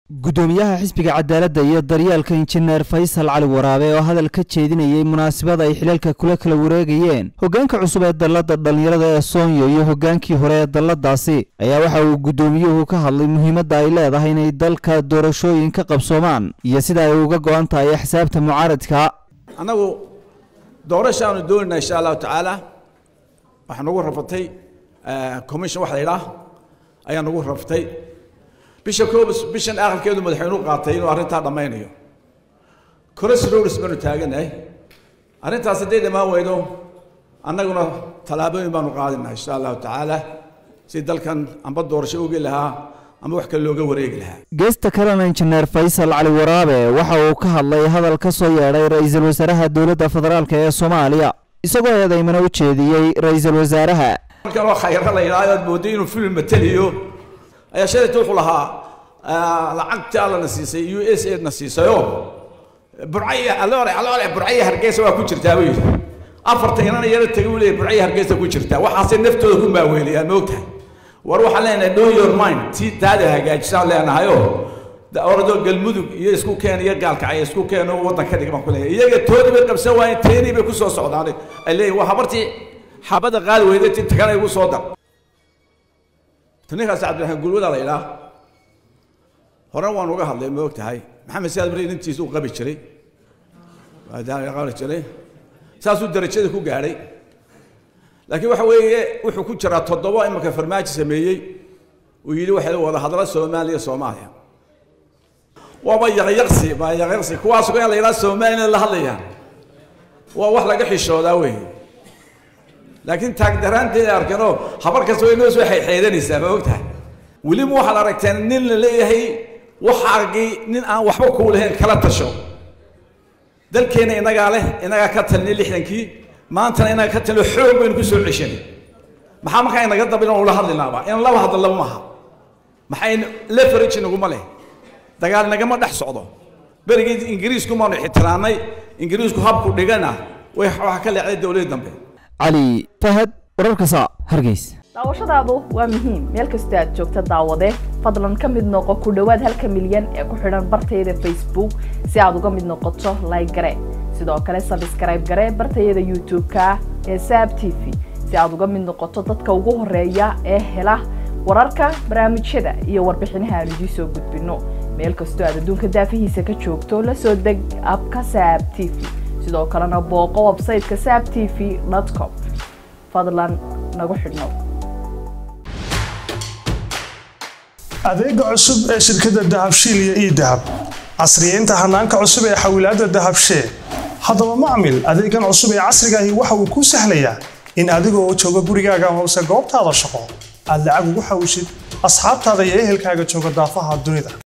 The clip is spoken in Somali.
gudoomiyaha xisbiga cadaaladda iyo daryeelka injineer faysal cali waraabe oo hadal ka jeedinayay munaasabad ay xilalka kula kala wareegayeen hoggaanka cusub ee dalladda dhallinyarada ee soonyo iyo hoggaankii hore ee dalladaasi ayaa waxa uu guddoomiyuhu ka hadlay muhiimadda ay leedahay inay dalka doorashooyin ka qabsoomaan iyo sida ay uga go-an tahay axsaabta mucaaradka annagu doorashaanu doonayna insha allahu tacaala waxaa nagu rafatay commission waxa la yidhaah ayaa nagu raftay bisha koob bishan aqalkeedu madaxweynuhu qaatay inuu arrintaa dhammaynayo crossroads baanu taaganahay arrintaas hadday dhammaan weydo annaguna tallaabooyin baanu qaadinaa insha allahu tacaala si dalkan amba doorasho ugi lahaa ama wax kale looga wareegi lahaa geesta kalena injineer faysal cali waraabe waxa uu ka hadlay hadal ka soo yeedhay ra-iisul wasaaraha dowladda federaalk ee soomaaliya isagoo eedaymana u jeediyey ra-iisul wasaaraha markan oo khayra la yidhahdo aad mooday inuu film mateliyo ayaa shalayta wuxuu lahaa lacagta allana siisay u s a na siisayo burcaya aloore aloore burcaya hargeysa waa ku jirtaa buu yidhi afarta inana yaro tegay uu leeyahy burcaya hargeysa ku jirtaa waxaasay naftooda ku maaweeliyaan ma ogtahay war waxaan leenahay know your mind ti taada hagaajisaan leenahayoo orado galmudug iyo isku keen iyo gaalkacay isku keen oo waddan ka dhig baan ku leeyahay iyaga toodii bay qabsan waayeen teenii bay ku soo socdaan ay leeyihin waa habartii xabadda qaadi weyday ti tagana igu soo dar ninkaas cabdiraxmaan gulwada la yidhaah horena waan uga hadlay ma og tahay maxamed siyaad bari intiisa uu qabi jiray qabi jiray saasuu darajada ku gaadhay laakiin waxa weeye wuxuu ku jiraa toddoba imanka farmaajo sameeyey uu yidhi waxay wada hadla soomaaliya soomaaliya waaba yaqyaqsi ba yaqyaqsi kuwaas in la yidhaha soomaaliya la hadlayaan waa wax laga xishoodaa weeye laakiin taagdaraanteeda arkanoo habar kasta way noo soo xeexeedanaysaa ma og tahay weliba waxaad aragteen nin la leeyahay waxaagii nin aan waxba kuu lahayn kala tasho dalkeenna inagaa leh inagaa ka talinay lixdankii maantana inaga ka talino xoog baynu ku soo ceshanay maxaa markaa inaga daba inaan ula hadlinaaba in laba hadla laba maaha maxay leverage naguma leh dagaal nagama dhex socdo berigii ingiriisku maanu ixtiraamnay ingiriisku habku dhigana way waxa ka leexday dowladii dambe cali fahad wararka saa hargeys daawashadaadu waa muhiim meel kastoo aad joogta daawade fadlan ka mid noqo ku dhowaad halka milyan ee ku xidhan bartayada facebook si aad uga mid noqoto like gare sidoo kale sabskrayb gare bartayada youtube-ka ee saab t v si aad uga mid noqoto dadka ugu horeeya ee hela wararka barnaamijyada iyo warbixinaha aan idiin soo gudbino meel kastoo aad adduunka daafihiisa ka joogto la soo deg abka saab t v sidoo kalena booqo websayteka saab t v com fadlan nagu xidhnow adeega cusub ee shirkadda dahabshiil iyo ii dahab casriyeynta hanaanka cusub ee xawilaadda dahabshee haddaba macmil adeegan cusub ee casrigaahi waxa uu kuu sahlayaa in adigoo jooga gurigaaga hoose goobtaada shaqo aad lacag ugu xawishid asxaabtaada iyo ehelkaaga jooga daafaha dunida